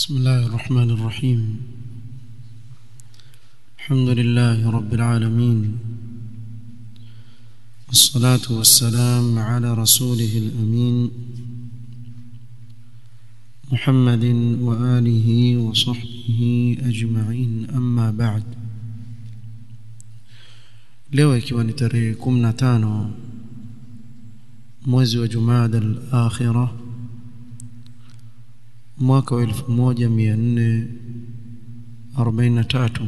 بسم الله الرحمن الرحيم الحمد لله رب العالمين والصلاة والسلام على رسوله الأمين محمد وآله وصحبه أجمعين أما بعد leo ikiwa ni tarehe 15 mwezi wa Jumada al-Akhirah mwaka wa 1443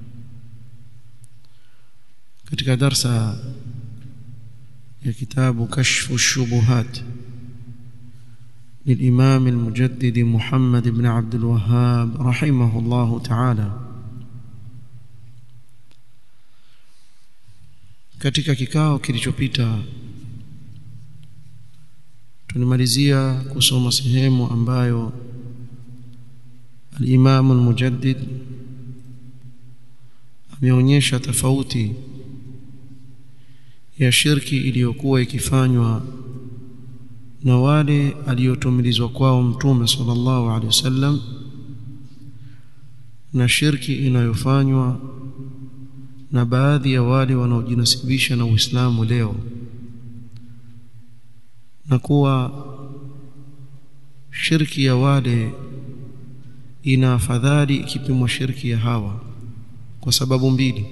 katika darsa ya kitabu kashfu shubuhat للإمام المجدد محمد بن عبد الوهاب رحمه الله تعالى katika kikao kilichopita tulimalizia kusoma sehemu ambayo al-Imam al-Mujaddid ameonyesha tofauti ya shirki iliyokuwa ikifanywa na wale aliyotumilizwa kwao mtume sallallahu alaihi wasallam na shirki inayofanywa na baadhi ya wale wanaojinasibisha na Uislamu leo na kuwa shirki ya wale ina afadhali ikipimwa shirki ya hawa kwa sababu mbili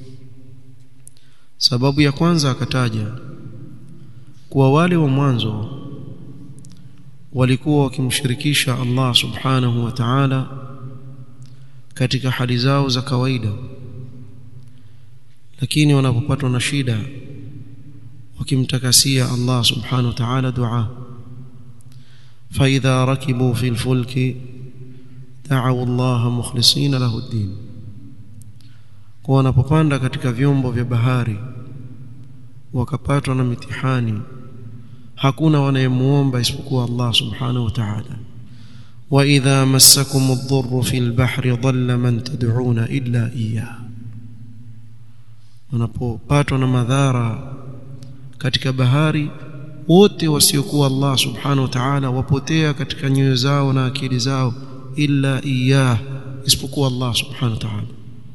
sababu ya kwanza akataja kuwa wale wa mwanzo walikuwa wakimshirikisha Allah subhanahu wa ta'ala katika hali zao za kawaida lakini wanapopatwa na shida wakimtakasia Allah subhanahu wa ta'ala dua فإذا ركبوا في الفلك دعوا الله مخلصين له الدين kwa wanapopanda katika vyombo vya bahari wakapatwa na mitihani hakuna wanayemuomba isipokuwa Allah subhanahu wa ta'ala wa idha massakum ad-dhurru fil bahri dhalla man tad'una illa iyyah wanapopatwa na madhara katika bahari wote wasiokuwa Allah subhanahu wa ta'ala wapotea katika nyoyo zao na akili zao illa iyyah isipokuwa Allah subhanahu wa ta'ala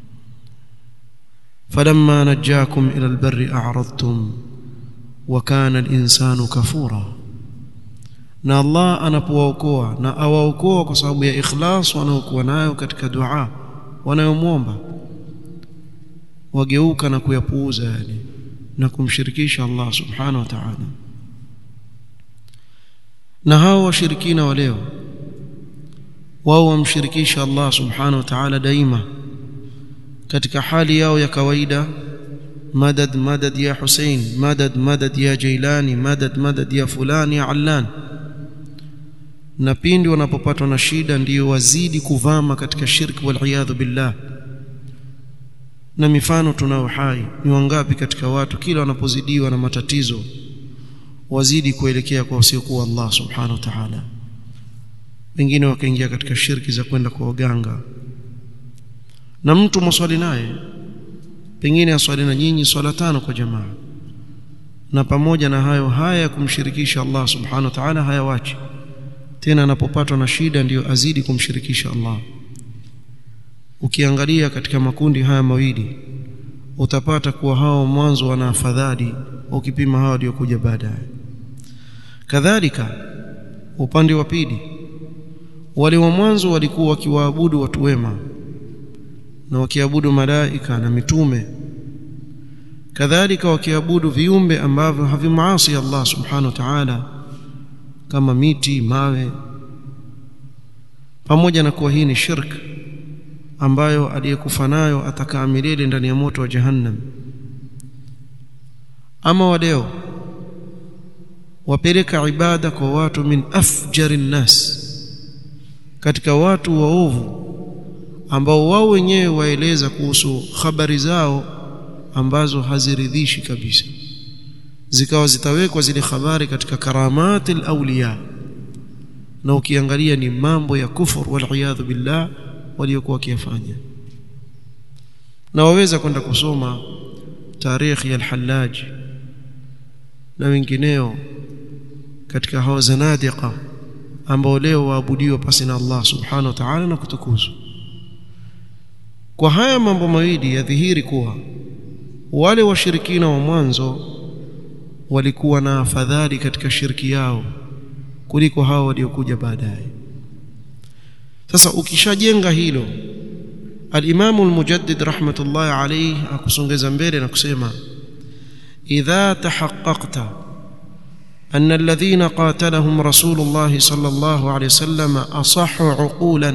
falamma najakum ila albarri a'radtum wa kana al-insanu kafura na Allah anapowaokoa na awaokoa kwa sababu ya ikhlas wanaokuwa nayo katika dua wanayomwomba wageuka na kuyapuuza yale na kumshirikisha Allah subhanahu wa ta'ala na hao washirikina wa leo wao wamshirikisha Allah subhanahu wa ta'ala daima katika hali yao ya kawaida madad madad ya Hussein madad madad ya Jailani madad madad ya fulani ya Allan na pindi wanapopatwa na shida ndiyo wazidi kuvama katika shirki wal billah na mifano tunao hai ni wangapi katika watu kila wanapozidiwa na matatizo wazidi kuelekea kwa wasiokuwa Allah subhanahu wa ta'ala wengine wakaingia katika shirki za kwenda kwa waganga na mtu mswali naye pengine aswali na nyinyi swala tano kwa jamaa na pamoja na hayo haya kumshirikisha Allah subhanahu wa ta'ala hayawachi tena anapopatwa na shida ndiyo azidi kumshirikisha Allah ukiangalia katika makundi haya mawili utapata kuwa hao mwanzo wana afadhali ukipima hao waliokuja baadaye kadhalika upande wa pili wale wa mwanzo walikuwa wakiwaabudu watu wema na wakiabudu malaika na mitume kadhalika wakiabudu viumbe ambavyo havimaasi Allah subhanahu wa ta'ala kama miti mawe pamoja na kuwa hii ni shirk ambayo aliyekufa nayo atakaa milele ndani ya moto wa jahannam ama wadeo wapeleka ibada kwa watu min afjari nnas katika watu waovu ambao wao wenyewe waeleza kuhusu habari zao ambazo haziridhishi kabisa zikawa zitawekwa zile habari katika karamati awliya na ukiangalia ni mambo ya kufur wal billah waliokuwa wakiyafanya na waweza kwenda kusoma tarikhi ya al-Hallaj na wengineo katika hao zanadiqa ambao leo waabudiwa pasi na Allah subhanahu wa ta'ala na kutukuzwa kwa haya mambo mawili yadhihiri kuwa wale washirikina wa mwanzo walikuwa na afadhali katika shirki yao kuliko hao waliokuja baadaye sasa ukishajenga hilo al-Imam al-Mujaddid rahmatullahi alayhi akusongeza mbele na kusema idha tahaqqaqta أن الذين قاتلهم رسول الله صلى الله عليه وسلم أصح عقولا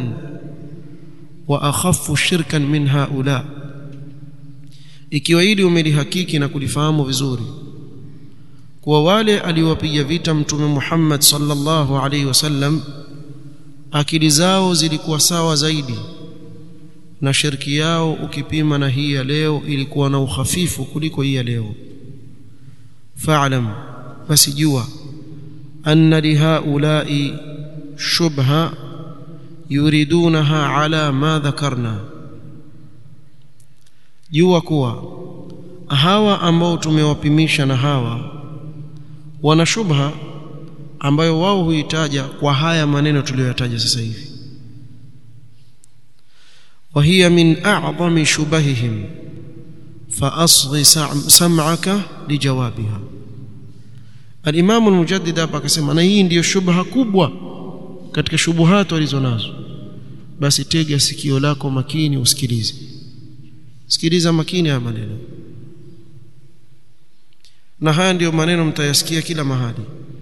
وأخف شركا من هؤلاء ikiwa hili umelihakiki na kulifahamu vizuri kuwa wale aliowapiga vita mtume Muhammad sallallahu alaihi wasallam akili zao zilikuwa sawa zaidi na shirki yao ukipima na hii ya leo ilikuwa na uhafifu kuliko hii ya leo fa'lam basi jua anna lihaulai shubha yuridunaha ala ma dhakarna jua kuwa hawa ambao tumewapimisha na hawa wana shubha ambayo wao huitaja kwa haya maneno tuliyoyataja sasa hivi وهي من أعظم شبههم فأصغ سمعك لجوابها الإمام المجدد hapa akasema na hii ndiyo shubha kubwa katika shubuhatu walizonazo basi tega sikio lako makini usikilize sikiliza makini haya maneno na haya ndiyo maneno mtayasikia kila mahali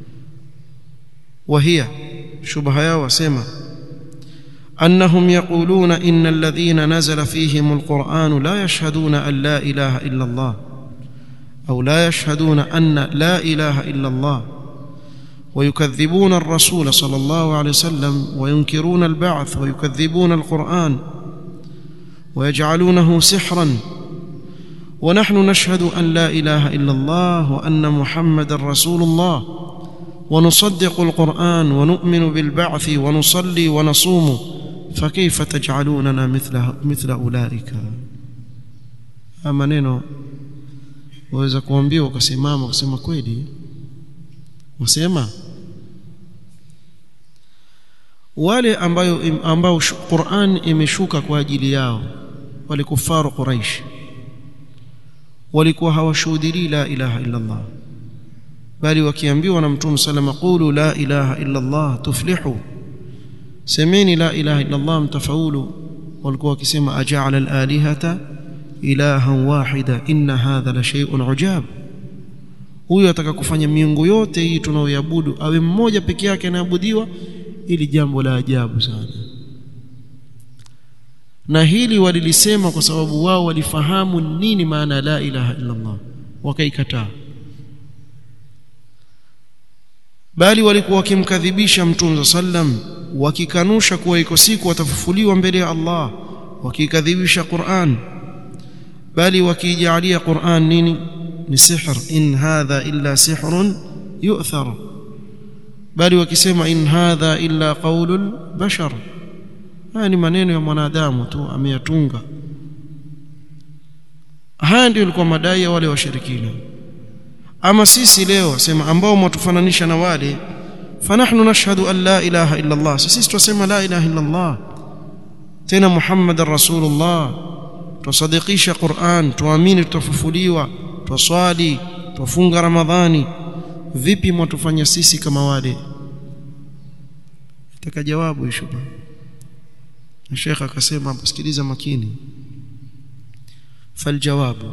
wahia shubha yao wasema أنهم يقولون إن الذين نزل فيهم القرآن لا يشهدون أن لا إله إلا الله أو لا يشهدون أن لا إله إلا الله ويكذبون الرسول صلى الله عليه وسلم وينكرون البعث ويكذبون القرآن ويجعلونه سحرا ونحن نشهد أن لا إله إلا الله وأن محمد رسول الله ونصدق القرآن ونؤمن بالبعث ونصلي ونصوم فكيف تجعلوننا مثل مثل أولئك maneno waweza kuambiwa ukasimama ukasema kweli wasema wale ambayo ambao Qur'an imeshuka kwa ajili yao wale kufaru Quraish walikuwa hawashuhudii la ilaha illa Allah bali wakiambiwa na mtume salama qulu la ilaha illa Allah tuflihu semeni la ilaha illa Allah mtafaulu walikuwa wakisema aja'ala al-alihata ilahan wahida inna hadha la shay'un ujab huyo ataka kufanya miungu yote hii tunaoiabudu awe mmoja peke yake anaabudiwa ili jambo la ajabu sana na hili walilisema kwa sababu wao walifahamu nini maana la ilaha illa Allah wakaikataa bali walikuwa wakimkadhibisha mtume sallam wakikanusha kuwa iko siku watafufuliwa mbele ya Allah wakikadhibisha Qur'an bali wakijalia Qur'an nini ni sihr in hadha illa sihrun yu'thar bali wakisema in hadha illa qaulul bashar haya ni maneno ya mwanadamu tu ameyatunga haya ndio ilikuwa madai ya wale washirikina ama sisi leo sema ambao mwatufananisha na wale fanahnu nashhadu an la ilaha illa Allah sisi tunasema la ilaha illa Allah tena Muhammadar Rasulullah tusadikisha Qur'an tuamini tutafufuliwa twaswali twafunga Ramadhani vipi mwatufanya sisi kama wale nataka jawabu hiyo na Sheikh akasema sikiliza makini faljawabu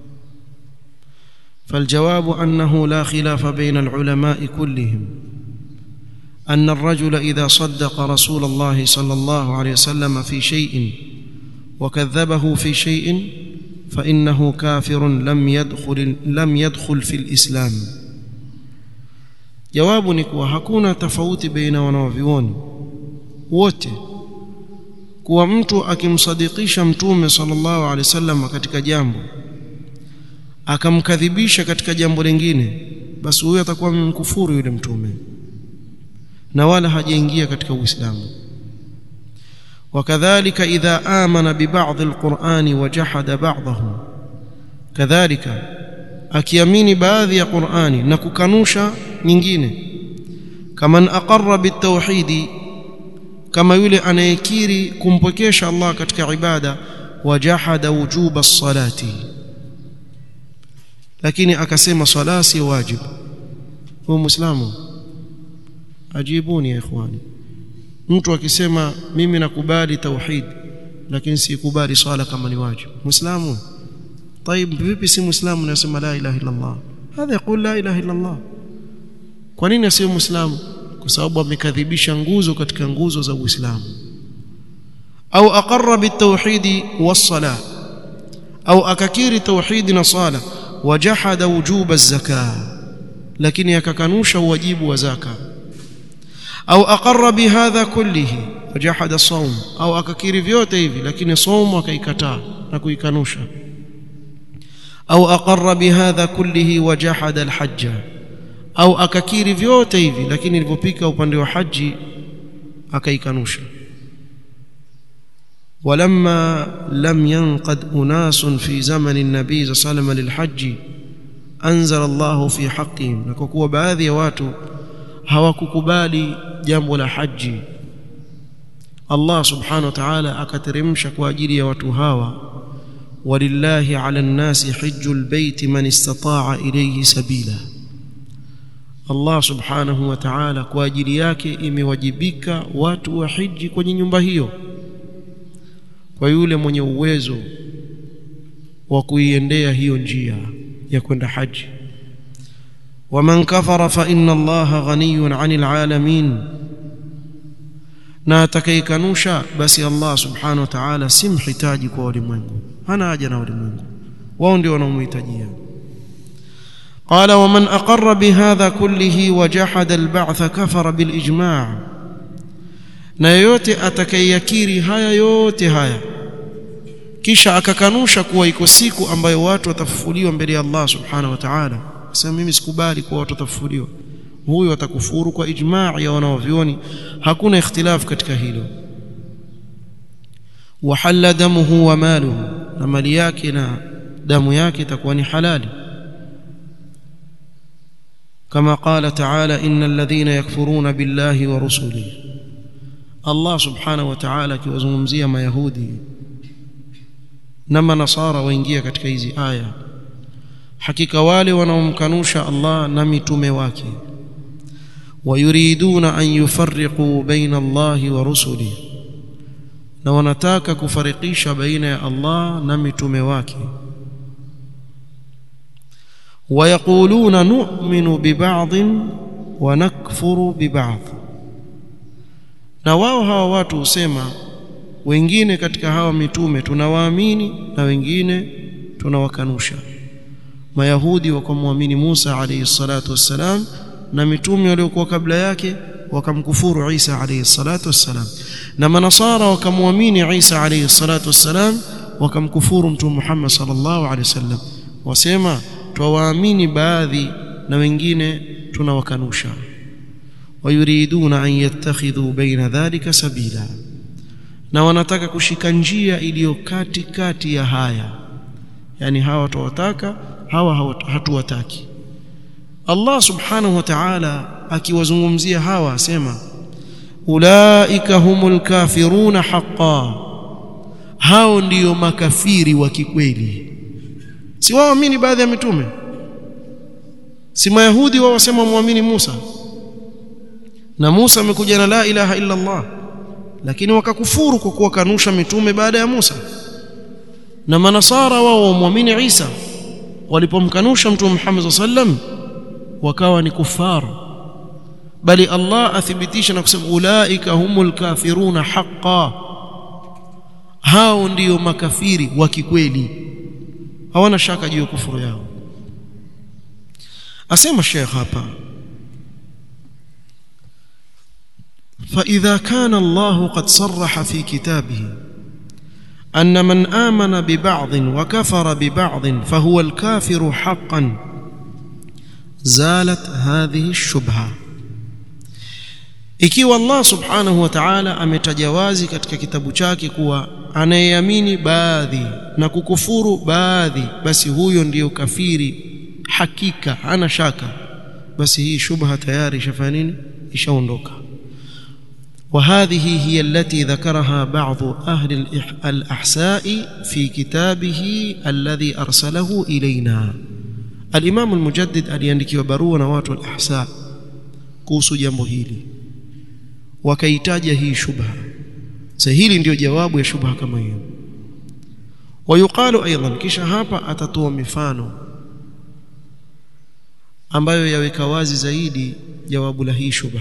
فالجواب أنه لا خلاف بين العلماء كلهم أن الرجل إذا صدق رسول الله صلى الله عليه وسلم في شيء وكذبه في شيء فإنه كافر لم يدخل لم يدخل في الإسلام jawabu ni kuwa hakuna tofauti baina wanavyuoni wote kuwa mtu akimsadikisha mtume sallallahu alaihi wasallam katika jambo akamkadhibisha katika jambo lingine basi huyo atakuwa mkufuru yule mtume na wala hajaingia katika uislamu وكذلك إذا آمن ببعض القرآن وجحد بعضه كذلك akiamini baadhi ya Qur'ani na kukanusha nyingine kaman aqarra bitawhidi kama yule anayekiri kumpwekesha Allah katika ibada wajahada wujuba salati lakini akasema swala si wajibu huyo muislamu ajibuni ya ikhwani mtu akisema mimi nakubali tauhid lakini sikubali swala kama ni wajibu muislamu طيب vipi si muislamu anasema la ilaha illa Allah hadha yaqul la ilaha illa Allah kwa nini asiwe muislamu kwa sababu amekadhibisha nguzo katika nguzo za Uislamu au aqarra bitawhid was-salah au akakiri tauhid na sala wajahada wujuba az-zakah lakini akakanusha wajibu wa zaka au aqarra bihadha kullihi wajahada sawm au akakiri vyote hivi lakini saumu akaikataa na kuikanusha au aqarra bihadha kullihi wajahada al-hajja au akakiri vyote hivi lakini ilipopika upande wa haji akaikanusha ولما لم ينقد أناس في زمن النبي صلى الله عليه وسلم للحج أنزل الله في حقهم نكوكوا baadhi ya watu hawakukubali jambo la haji Allah subhanahu wa ta'ala akateremsha kwa ajili ya watu hawa walillahi 'ala an-nasi hajjul bayti man istata'a ilayhi sabila Allah subhanahu wa ta'ala kwa ajili yake imewajibika watu wa hiji kwenye nyumba hiyo kwa yule mwenye uwezo wa kuiendea hiyo njia ya kwenda haji waman kafara fa inna allaha ghaniyun 'anil 'alamin na atakayekanusha basi Allah subhanahu wa ta'ala si mhitaji kwa walimwengu hana haja na walimwengu wao ndio wanaomhitajia قال ومن أقر بهذا كله وجحد البعث كفر بالإجماع na yoyote atakayeyakiri haya yote haya kisha akakanusha kuwa iko siku ambayo watu watafufuliwa mbele ya Allah subhanahu wa ta'ala sasa mimi sikubali kuwa watu watafufuliwa huyo atakufuru kwa ijma' ya wanaovioni hakuna ikhtilaf katika hilo wahalla damuhu wa maluhu na mali yake na damu yake itakuwa ni halali كما قال تعالى إن الذين يكفرون بالله ورسله الله سبحانه وتعالى akiwazungumzia mayahudi na manasara waingia katika hizi aya hakika wale wanaomkanusha Allah na mitume wake wayuriduna an yufarriqu baina Allah wa rusulihi na wanataka kufarikisha baina ya Allah na mitume wake ويقولون نؤمن ببعض ونكفر ببعض na wao hawa watu husema wengine katika hawa mitume tunawaamini na wengine tunawakanusha mayahudi wakamwamini Musa alayhi salatu wassalam na mitume waliokuwa kabla yake wakamkufuru Isa alayhi salatu wassalam na manasara wakamwamini Isa alayhi salatu wassalam wakamkufuru mtume Muhammad sallallahu alayhi wasallam wasema twawaamini baadhi na wengine tunawakanusha wayuriduna an yattakhidhu baina dhalika sabila na wanataka kushika njia iliyo kati kati ya haya yani hawa tuwataka hawa hatuwataki Allah subhanahu wa ta'ala akiwazungumzia hawa asema ulaika humul kafiruna haqqan hao ndiyo makafiri wa kikweli si waamini baadhi ya mitume si mayahudi wao wasema muamini Musa na Musa amekuja na la ilaha illa Allah lakini wakakufuru kwa kuwakanusha mitume baada ya Musa na manasara wao muamini Isa walipomkanusha mtume Muhammad sallam wakawa ni kufar bali Allah athibitisha na kusema ulaika humul kafiruna haqqan hao ndiyo makafiri wa kikweli hawana shaka juu ya kufuru yao asema Sheikh hapa فإذا كان الله قد صرح في كتابه أن من آمن ببعض وكفر ببعض فهو الكافر حقا زالت هذه الشبهة ikiwa Allah subhanahu wa ta'ala ametajawazi katika kitabu chake kuwa anayeamini baadhi na kukufuru baadhi basi huyo ndiyo kafiri hakika hana shaka basi hii shubha tayari ishafanya nini ishaondoka وهذه هي التي ذكرها بعض أهل الأحساء في كتابه الذي أرسله إلينا الإمام المجدد aliandikiwa barua na watu al-ahsa kuhusu jambo hili wakaitaja hii shubha sasa hili ndio jawabu ya shubha kama hiyo wayuqalu aidan kisha hapa atatoa mifano ambayo yaweka wazi zaidi jawabu la hii shubha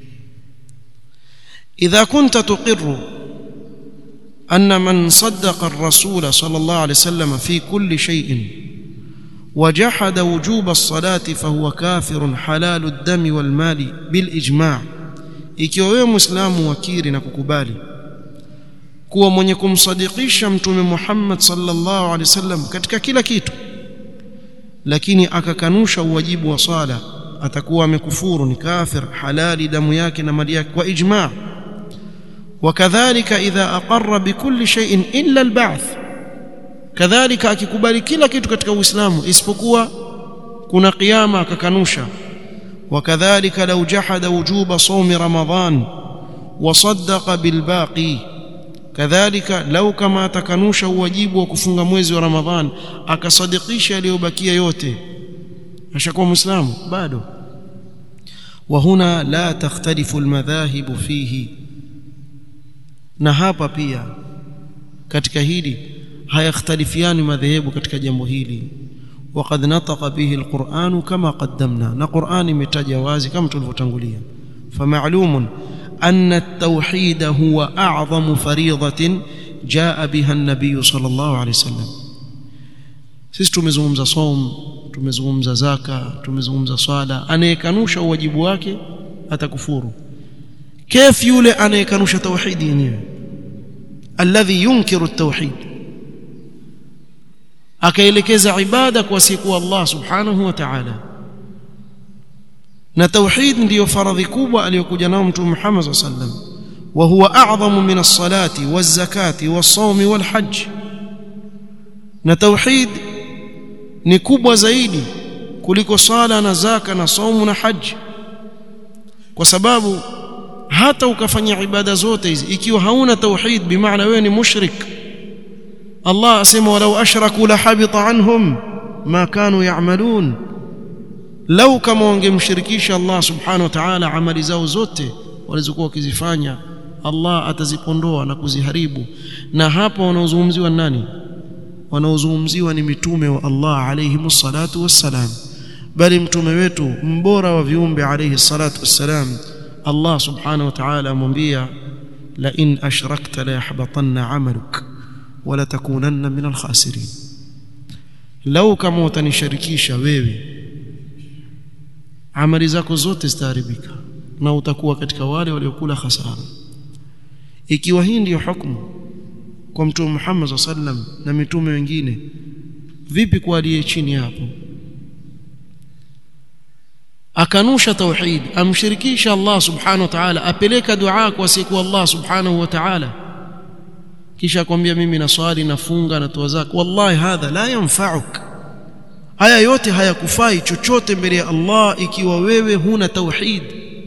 إذا كنت تقر أن من صدق الرسول صلى الله عليه وسلم في كل شيء وجحد وجوب الصلاة فهو كافر حلال الدم والمال بالإجماع ikiwa wewe muislamu wakiri na kukubali kuwa mwenye kumsadikisha mtume Muhammad sallallahu alaihi wasallam katika kila kitu lakini akakanusha uwajibu wa sala atakuwa amekufuru ni kafir halali damu yake na mali yake kwa ijma' وكذلك إذا أقر بكل شيء إلا البعث كذلك akikubali kila kitu katika Uislamu isipokuwa kuna kiyama akakanusha وكذلك لو جحد وجوب صوم رمضان وصدق بالباقي كذلك لو كما تكنوش wajibu wa kufunga mwezi wa Ramadhan akasadikisha aliyobakia yote ashakuwa muislamu bado وهنا لا تختلف المذاهب فيه na hapa pia katika hili hayakhtalifiani madhehebu katika jambo hili وقد نطق به القرآن كما قدمنا na Qur'an imetaja wazi kama tulivyotangulia فمعلوم أن التوحيد هو أعظم فريضة جاء بها النبي صلى الله عليه وسلم sisi tumezungumza som tumezungumza zaka tumezungumza swala anayekanusha uwajibu wake atakufuru كيف yule anayekanusha tauhidi yenyewe alladhi yunkiru at-tauhid akaelekeza ibada kwa siku Allah subhanahu wa ta'ala na tauhid ndiyo faradhi kubwa aliyokuja nao mtume Muhammad sallallahu alaihi wasallam wa huwa a'zamu min as-salati waz-zakati was-sawmi wal-hajj na tauhid ni kubwa zaidi kuliko sala na zaka na saumu na haji kwa sababu hata ukafanya ibada zote hizi ikiwa hauna tauhid bimaana wewe ni mushrik Allah asema walau ashraku la habita anhum ma kanu ya'malun lau kama wangemshirikisha Allah subhanahu wa ta'ala amali zao zote walizokuwa wakizifanya Allah atazipondoa na kuziharibu na hapa wanaozungumziwa nani wanaozungumziwa ni mitume wa Allah alayhi salatu wassalam bali mtume wetu mbora wa viumbe alayhi salatu wassalam Allah subhanahu wa ta'ala amwambia la in ashrakta la yahbatanna 'amaluk wa la takunanna min al-khasirin lau kama utanishirikisha wewe amali zako zote zitaharibika na utakuwa katika wale waliokula hasara ikiwa hii ndiyo hukumu kwa mtume Muhammad sallam na mitume wengine vipi kwa aliye chini hapo akanusha tauhid amshirikisha Allah subhanahu wa ta'ala apeleka dua kwa siku Allah subhanahu wa ta'ala kisha akwambia mimi naswali nafunga natoa zaka wallahi hadha la yanfa'uk haya yote hayakufai chochote mbele ya Allah ikiwa wewe huna tauhid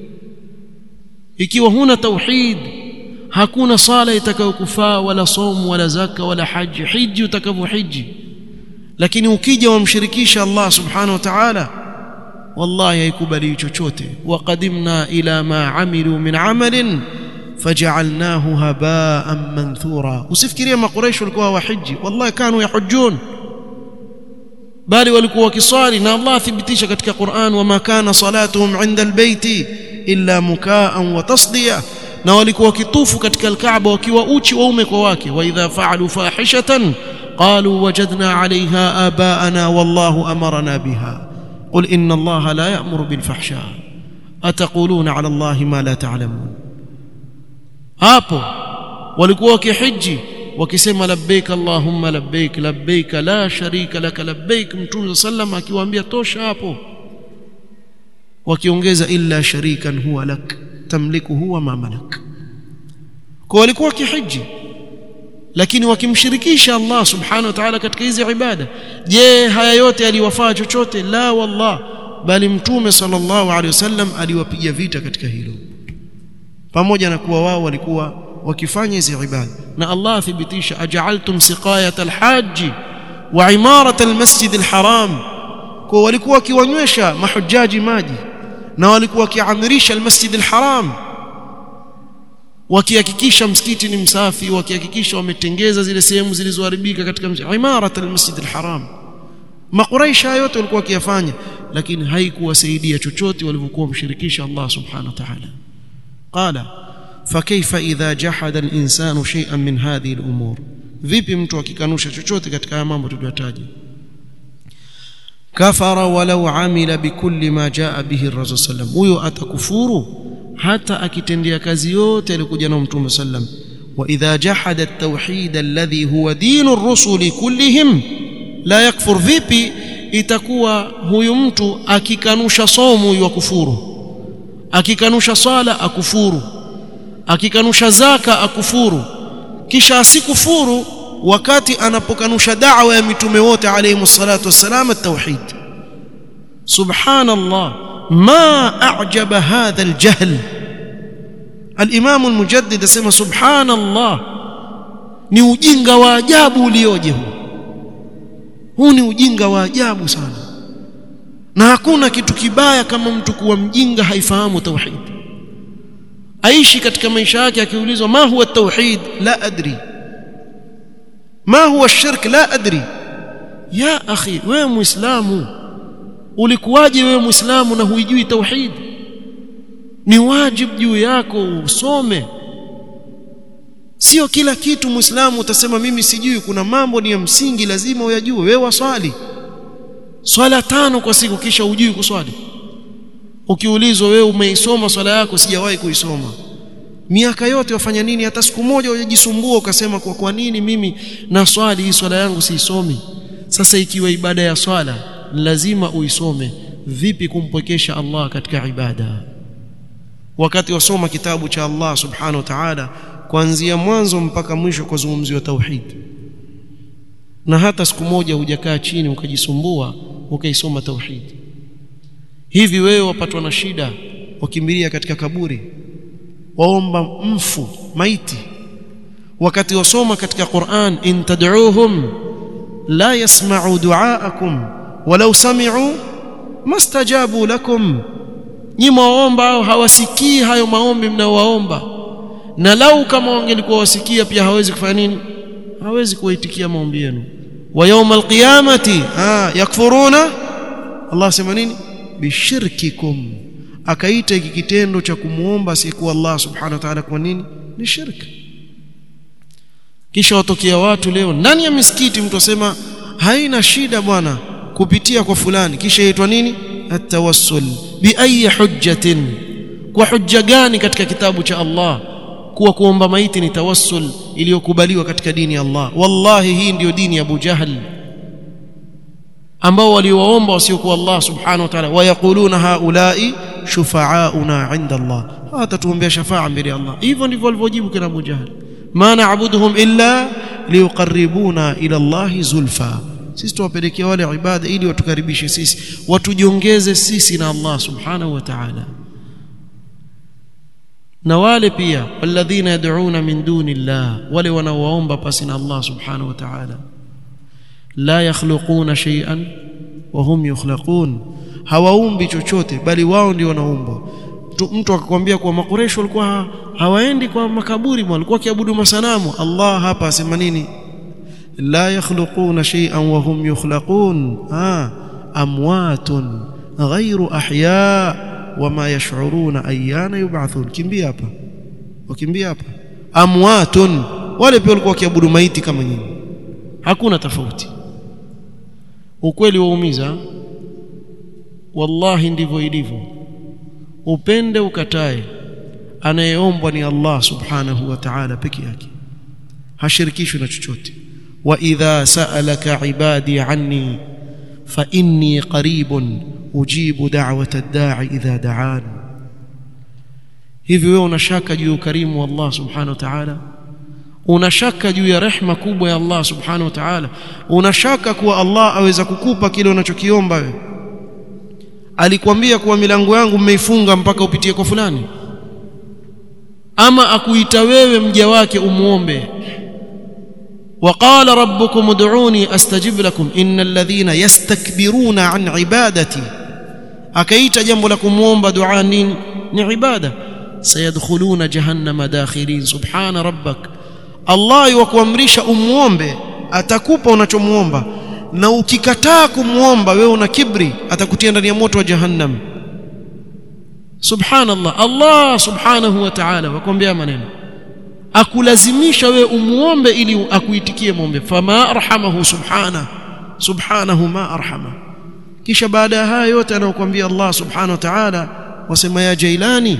ikiwa huna tauhid hakuna sala itakayokufaa wala somu wala zaka wala haji hiji utakavyohiji lakini ukija wamshirikisha Allah subhanahu wa ta'ala wallahi haikubali chochote waqadimna ila ma amilu min amalin faj'alnahu haba'an manthura usifikirie makuraish walikuwa wahiji wallahi kanu yahujjun bali walikuwa wakiswali na Allah athibitisha katika Qur'an wama kana salatuhum 'inda albayti illa mukaan wa tasdiya na walikuwa wakitufu katika alkaaba wakiwa uchi waume kwa wake wa idha fa'alu fahishatan qalu wajadna 'alayha aba'ana wallahu amarna biha qul inna allaha la ya'muru bil fahsha ataquluna 'ala allahi ma la ta'lamun hapo walikuwa wakihiji wakisema labbaik allahumma labbaik labbaik la sharika lak labbaik mtume sallam akiwaambia tosha hapo wakiongeza illa sharikan huwa lak tamliku huwa ma malak kwa walikuwa kihiji lakini wakimshirikisha Allah subhanahu wa ta'ala katika hizi ibada je haya yote aliwafaa chochote la wallah bali mtume sallallahu alaihi wasallam aliwapiga vita katika hilo pamoja na kuwa wao walikuwa wakifanya hizi ibada na Allah athibitisha aj'altum siqayat alhaji wa imarat almasjid alharam kwa walikuwa wakiwanywesha mahujaji maji na walikuwa wakiamirisha almasjid alharam wakihakikisha msikiti ni msafi wakihakikisha wametengeza zile sehemu zilizoharibika katika imarat almasjid alharam maqureisha yote walikuwa wakiyafanya lakini haikuwasaidia chochote walivyokuwa mshirikisha Allah subhanahu wa ta'ala qala فكيف إذا جحد الإنسان شيئا من هذه الأمور vipi mtu akikanusha chochote katika haya mambo tuliyotaja kafara walau amila bikulli ma jaa bihi ar-rasul sallam huyo atakufuru hata akitendea kazi yote alikuja na mtume sallam wa idha jahada at-tauhid alladhi huwa dinu ar-rusuli kullihim la yakfur vipi itakuwa huyu mtu akikanusha somo huyu akufuru akikanusha swala akufuru akikanusha zaka akufuru kisha asikufuru wakati anapokanusha da'wa ya mitume wote alayhi salatu wassalam at-tauhid subhanallah ma a'jaba hadha al-jahl al-imam al-mujaddid asema subhanallah ni ujinga wa ajabu ulioje huu huu ni ujinga wa ajabu sana na hakuna kitu kibaya kama mtu kuwa mjinga haifahamu tauhid aishi katika maisha yake akiulizwa ma huwa tauhid la adri ma huwa shirk la adri ya akhi wewe muislamu ulikuwaje wewe muislamu na huijui tauhid ni wajibu juu yako usome sio kila kitu muislamu utasema mimi sijui kuna mambo ni ya msingi lazima uyajue wewe waswali swala tano kwa siku kisha ujui kuswali ukiulizwa wewe umeisoma swala yako sijawahi kuisoma miaka yote wafanya nini hata siku moja hujajisumbua ukasema kwa kwa nini mimi na swali hii swala yangu siisomi sasa ikiwa ibada ya swala lazima uisome vipi kumpwekesha Allah katika ibada wakati wasoma kitabu cha Allah subhanahu wa ta'ala kuanzia mwanzo mpaka mwisho kwa zungumzio tauhid na hata siku moja hujakaa chini ukajisumbua ukaisoma tauhid hivi wewe wapatwa na shida wakimbilia katika kaburi waomba mfu maiti wakati wasoma katika Qur'an in tad'uuhum la yasma'u du'aakum walau sami'u mastajabu lakum nyi mwaomba au hawasikii hayo maombi mnaowaomba na lau kama wangelikuwa wasikia pia hawezi kufanya nini hawezi kuwaitikia maombi yenu wa yawm alqiyamati ah yakfuruna Allah sema nini bishirkikum akaita hiki kitendo cha kumuomba asiyekuwa Allah subhanahu wa ta'ala kwa nini ni shirk kisha watokea watu leo ndani ya misikiti mtu asema haina shida bwana kupitia kwa fulani kisha yaitwa nini atawassul bi ayi hujjatin kwa hujja gani katika kitabu cha Allah kuwa kuomba maiti ni tawassul iliyokubaliwa katika dini ya Allah wallahi hii ndiyo dini ya Abu Jahl ambao waliwaomba wasiokuwa Allah subhanahu wa ta'ala wayaquluna haulai shufa'auna 'inda Allah hata tuombea shafa'a mbele ya Allah hivyo ndivyo walivyojibu kina Abu Jahl ma na'buduhum illa liuqarribuna ila Allah zulfa sisi tuwapelekea wale ibada ili watukaribishe sisi watujiongeze sisi na Allah subhanahu wa ta'ala na wale pia walladhina yad'una min duni Allah wale wanaoomba pasi na Allah subhanahu wa ta'ala la yakhluquna shay'an wa hum yukhlaqun hawaumbi chochote bali wao ndio wanaumba mtu akakwambia kwa makuresho walikuwa hawaendi kwa makaburi walikuwa kiabudu masanamu Allah hapa asema nini la yakhluquna shay'an wa hum yukhlaqun ah amwatun ghayru ahya wama yash'uruna ayyana yub'athun kimbia hapa wakimbia hapa amwatun wale pia walikuwa kiabudu maiti kama nyinyi hakuna tofauti ukweli waumiza wallahi ndivyo ilivyo upende ukatae anayeombwa ni Allah subhanahu wa ta'ala peke yake hashirikishwi na chochote wa idha sa'alaka ibadi anni fa inni qaribun ujibu da'wata ad-da'i idha da'an hivi wewe unashaka juu ya ukarimu wa Allah subhanahu wa ta'ala unashaka juu ya rehma kubwa ya Allah subhanahu wa ta'ala unashaka kuwa Allah aweza kukupa kile unachokiomba wewe alikwambia kuwa milango yangu mmeifunga mpaka upitie kwa fulani ama akuita wewe mja wake umuombe وقال ربكم ادعوني استجب لكم ان الذين يستكبرون عن عبادتي akaita jambo la kumuomba dua nini ni ibada sayadkhuluna jahannama dakhirin subhana rabbak Allah yukuamrisha umuombe atakupa unachomuomba na ukikataa kumuomba wewe una kibri atakutia ndani ya moto wa jahannam subhanallah Allah subhanahu wa ta'ala wakwambia maneno akulazimisha wewe umuombe ili akuitikie muombe fama arhamahu subhana subhanahu ma arhama kisha baada ya haya yote anayokuambia Allah subhanahu wa ta'ala wasema ya jailani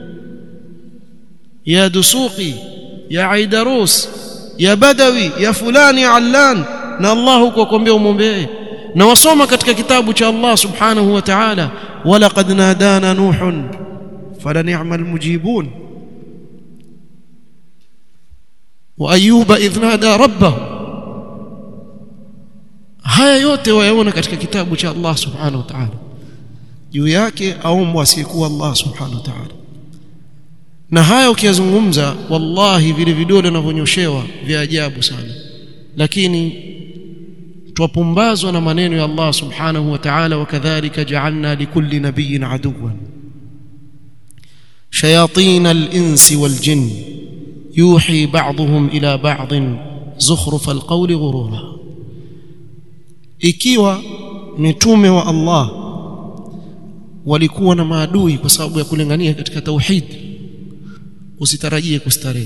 ya dusuqi ya aidarus ya badawi ya fulani allan na Allah huko kuambia umwombee na wasoma katika kitabu cha Allah subhanahu wa ta'ala walaqad nadana nuhun fala ni'mal mujibun وايوب اذ نادى ربه haya yote wayaona katika kitabu cha Allah subhanahu wa ta'ala juu yake aombwa asiyekuwa Allah subhanahu wa ta'ala na haya ukiyazungumza wallahi vile vidole vinavyonyoshewa vya ajabu sana lakini twapumbazwa na maneno ya Allah subhanahu wa ta'ala wakadhalika ja'alna likulli nabiyyin aduwan shayatin al-insi wal-jinn يوحي بعضهم إلى بعض زخرف القول غرورا ikiwa mitume wa Allah walikuwa na maadui kwa sababu ya kulingania katika tauhid usitarajie kustarehe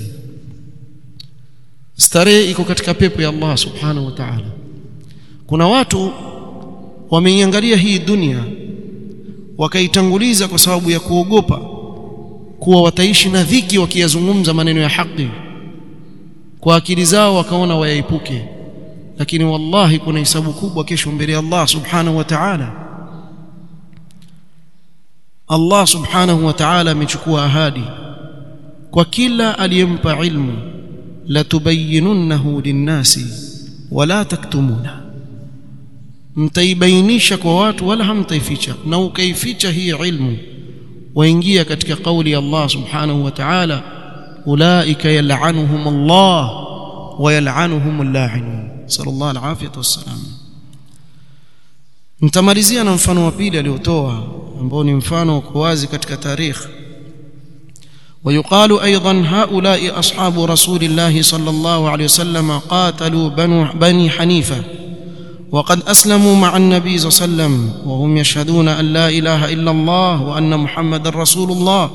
starehe iko katika pepo ya Allah subhanahu wa ta'ala kuna watu wameiangalia hii dunia wakaitanguliza kwa sababu ya kuogopa kuwa wataishi na dhiki wakiyazungumza maneno ya haki kwa akili zao wakaona wayaepuke lakini wallahi kuna hisabu kubwa kesho mbele ya Allah subhanahu wa ta'ala Allah subhanahu wa ta'ala amechukua ahadi kwa kila aliyempa ilmu la tubayyinunnahu linnasi wala taktumuna mtaibainisha kwa watu wala hamtaificha na ukaificha hii ilmu waingia katika kauli ya Allah subhanahu wa ta'ala ulaika yal'anuhum Allah wa yal'anuhum al-la'inun sallallahu alayhi wasallam mtamalizia na mfano wa pili aliotoa ambao ni mfano uko wazi katika tarikh ويقال ايضا هؤلاء اصحاب رسول الله صلى الله عليه وسلم قاتلوا بنو بني حنيفه وقد اسلموا مع النبي صلى الله عليه وسلم وهم يشهدون ان لا اله الا الله وان محمدا رسول الله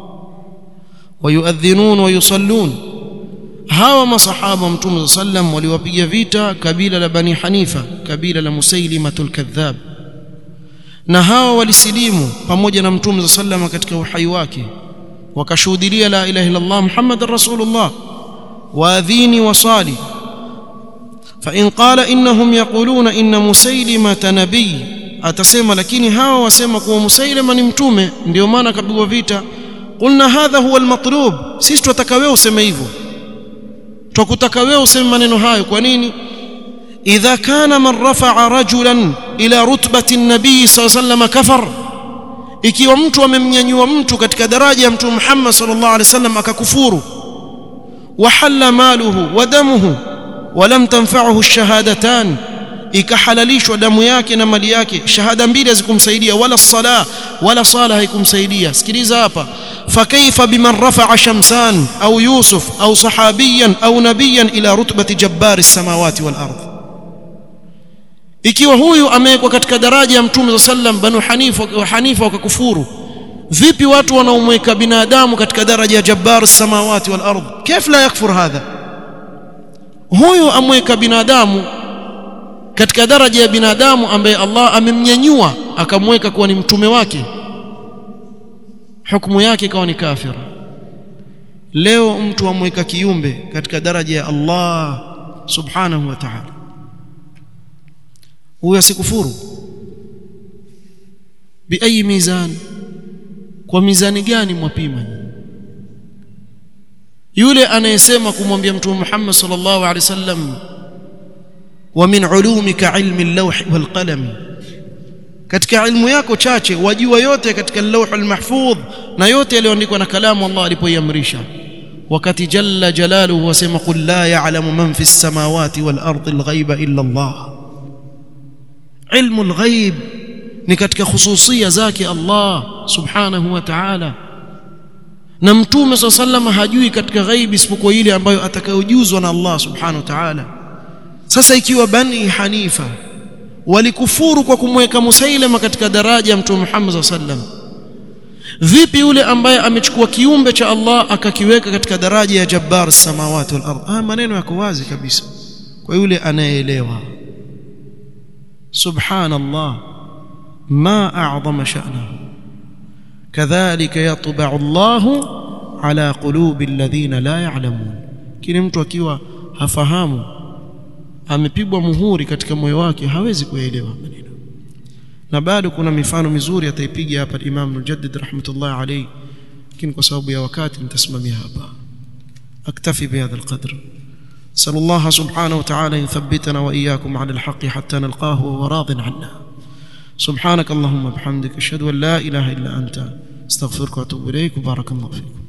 ويؤذنون ويصلون hawa masahaba mtume sallam waliwapiga vita kabila la bani hanifa kabila la musailimatul kadhab na hawa walisilimu pamoja na mtume sallam katika uhai wake wakashuhudia la ilaha illa allah muhammadar rasulullah waadhini wasali فإن قال إنهم يقولون إن مسيلمة نبي atasema lakini hawa wasema kuwa musailima ni mtume ndio maana kapigwa vita qulna hadha huwa almatlub sisi tunataka wewe useme hivyo tukutaka wewe useme maneno hayo kwa nini idha kana man rafa'a rajulan ila rutbati an-nabii sallallahu alayhi wasallam kafar ikiwa mtu amemnyanyua mtu katika daraja ya mtume Muhammad sallallahu alaihi wasallam akakufuru wahalla maluhu wa damuhu ولم تنفعه الشهادتان ikahalalishwa damu yake na mali yake shahada mbili hazikumsaidia wala sala wala sala haikumsaidia sikiliza hapa fakaifa biman rafa'a shamsan au yusuf au sahabiyan au nabiyan ila rutbati jabbari samawati wal ardh ikiwa huyu amewekwa katika daraja ya mtume sallam banu hanifa wa hanifa wakakufuru vipi watu wanaomweka binadamu katika daraja ya jabbar samawati wal ardh kif la yakfur hadha huyu amweka binadamu katika daraja ya binadamu ambaye Allah amemnyanyua akamweka kuwa ni mtume wake hukumu yake ikawa ni kafir leo mtu amweka kiumbe katika daraja ya Allah subhanahu wa ta'ala huyo asikufuru biayi mizan kwa mizani gani mwapima yule anayesema kumwambia mtume Muhammad sallallahu alaihi wasallam wa min ulumika ilmi al-lawh wal qalam katika ilmu yako chache wajua yote katika lauhul mahfudh na yote yaliyoandikwa na kalamu Allah alipoiamrisha wakati jalla jalaluhu wasema qul la ya'lamu man fi samawati wal ardi al-ghaiba illa Allah ilmu al-ghaib ni katika khususia zake Allah subhanahu wa ta'ala na mtume swalla sallama hajui katika ghaibi isipokuwa ile ambayo atakayojuzwa na Allah subhanahu wa ta'ala sasa ikiwa bani hanifa walikufuru kwa kumweka musailama katika daraja ya mtume Muhammad sallam vipi yule ambaye amechukua kiumbe cha Allah akakiweka katika daraja ya jabbar samawati wal ardh ah maneno yako wazi kabisa kwa yule anayeelewa subhanallah ma a'zama sha'nahu kadhalika yatba'u Allahu ala qulubi alladhina la ya'lamun kile mtu akiwa hafahamu amepigwa muhuri katika moyo wake hawezi kuelewa maneno na bado kuna mifano mizuri ataipiga hapa Imam Mujaddid rahmatullah alayhi lakini kwa sababu ya wakati nitasimamia hapa aktafi bihadha alqadr نسأل الله سبحانه وتعالى أن يثبتنا وإياكم على الحق حتى نلقاه وهو راض عنا سبحانك اللهم وبحمدك أشهد أن لا إله إلا أنت استغفرك وأتوب إليك وبارك الله فيكم